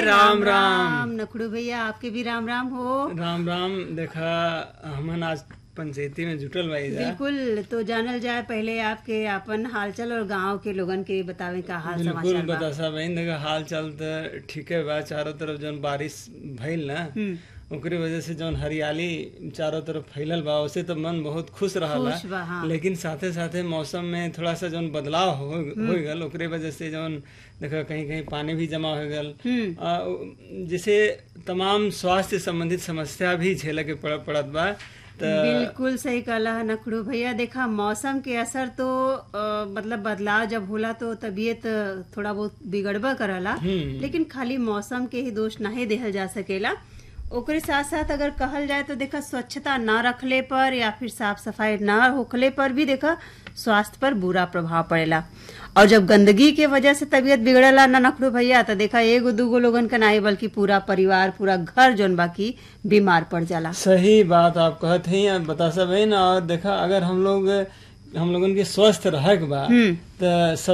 राम राम नखड़ू भैया आपके भी राम राम हो राम राम देखा हमन आज पंचायती में जुटल बाई जा बिल्कुल तो जानल जाए पहले आपके अपन हालचाल और गांव के लोगन के बतावे का हाल बिल्कुल समाचार बा बता सा बहन देखा हाल चाल त ठीके बा चारों तरफ जौन बारिश भइल ना हम्म, ओकरे वजह से जौन हरियाली चारों तरफ फैलल बा उससे तो मन बहुत खुश रहला खुश बा, हाँ। लेकिन साथे साथे मौसम में थोड़ा सा जौन बदलाव हो हो गल ओकरे वजह से जौन देखा कहीं कहीं पानी भी जमा हो गल हम्म, आ, उ- जिसे तमाम स्वास्थ्य संबंधित समस्या भी झेले के पड़, पड़त बा त बिल्कुल सही कहला है नखड़ू भैया देखा मौसम के असर तो अ, मतलब बदलाव जब होला तो तबीयत थोड़ा बहुत बिगड़बा करला हम्म। लेकिन खाली मौसम के ही दोष नहीं देहल जा सकेला ओकरे साथ साथ अगर कहल जाए तो देखा स्वच्छता ना रखले पर या फिर साफ सफाई ना होखले पर भी देखा स्वास्थ्य पर बुरा प्रभाव पड़ेला और जब गंदगी के वजह से तबीयत बिगड़ला ना नखड़ू भैया तो देखा एगो दूगो लोगन का नहीं बल्कि पूरा परिवार पूरा घर जोन बाकी बीमार पड़ जाला सही बात आप कहत हैं या बता सब है ना और देखा अगर हम लोग हम लोगन के स्वस्थ रहे के बा हम्म। तो